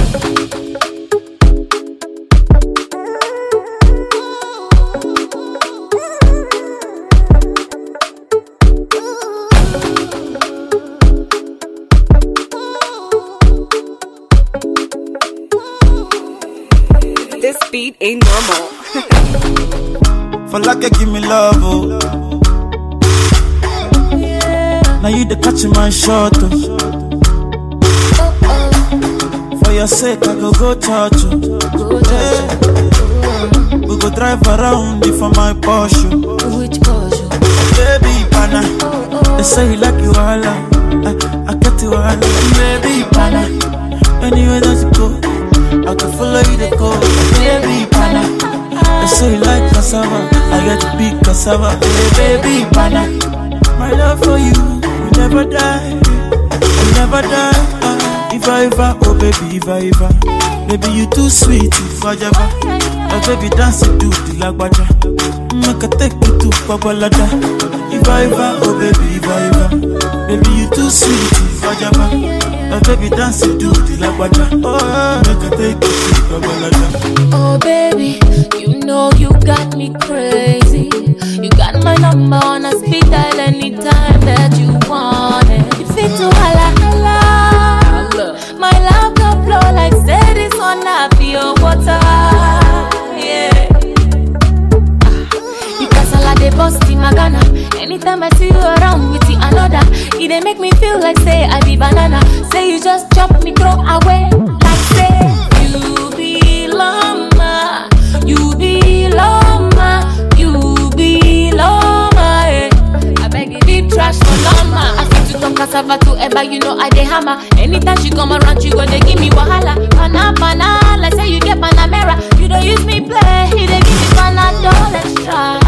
This beat ain't normal. For like you give me love, oh. Now you the catch my shot, oh. For your sake, I go go church, oh. Yeah. We go drive around you for my Porsche. Which cause you? Baby, pana. They say you like you all, I, I get you all. Baby, pana. Anywhere that you go, I can follow you to go. Baby, pana. They say you like cassava, I get to big cassava. Hey, baby, pana. My love for you will never die, will never die. Uh, if I ever, oh baby, if I ever, baby you too sweet, if I ever, oh baby dance it to the lagwaja, make I take you to Babalada. If I ever, oh baby, if I ever, baby you too sweet, if I ever, oh baby dance it to the lagwaja, oh make I take you to Babalada. Oh baby, you know you got me crazy. You got my number on a speed dial anytime that you want it. If it's too holla holla, my love can flow like say this on a pure water. Yeah. Because all they bust in my Ghana. Anytime I see you around with the another, it they make me feel like say I be banana. Say you just chop me throw away. Like say you belong, ma. you belong, ma. you belong, ma. eh. I beg you deep trash for lama. I fit to talk cassava to ever, you know I dey hammer. Anytime she come around, you go they give me wahala. Pana pana, like say you get panamera. You don't use me play, you dey give me panadol extra.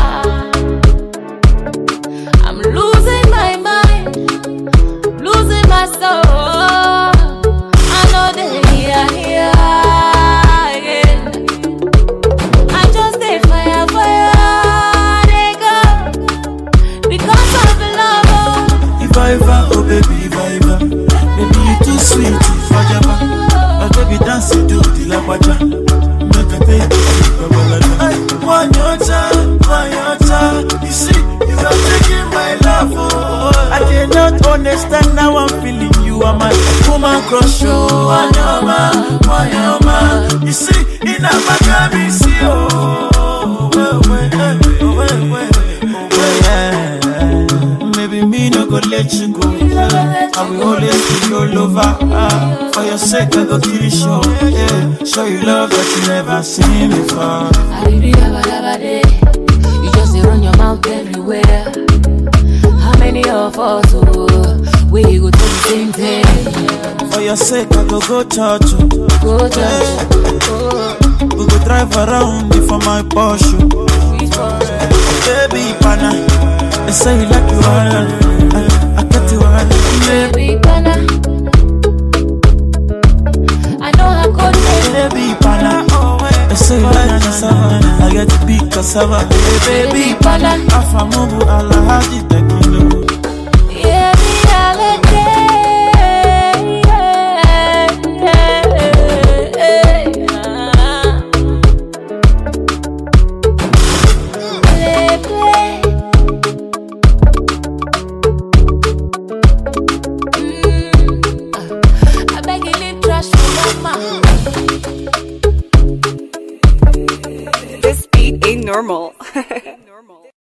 I'm losing my mind, losing my soul. I know they here, here again. I just stay fire, fire, they go because of love. oh. If I ever, oh baby, if I ever, baby you too sweet, if I ever, oh baby dance it to the lagwaja, make I take you to Babalada. Ay, One your time, one your time, you see, you are taking my love, oh. I cannot understand how I'm feeling, you are my woman crush, oh. One your man, one your man, you see, in a Maccabi, see, oh. Well, well, eh, oh, well, well, oh, well, yeah. Maybe me no go let you go. I will always be your lover. Ah, for your sake, I go kill you show. Yeah, show you love that you never seen before. Alibi dabba dabba day. You just dey run your mouth everywhere. How many of us oh, we go do the same thing? For your sake, I go go church. oh. Go church, oh, We go drive around you for my Porsche. which one? Baby, pana. They say you like you all. I, I get you all. Baby pana. I know I could make Baby, pana. They say you like cassava. I get to big cassava. Hey, baby, pana. Afamubu alahaji tekilo. Yeah, me holiday. Play, play. Mm, uh, I beg you, leave trash for mama. This beat ain't normal.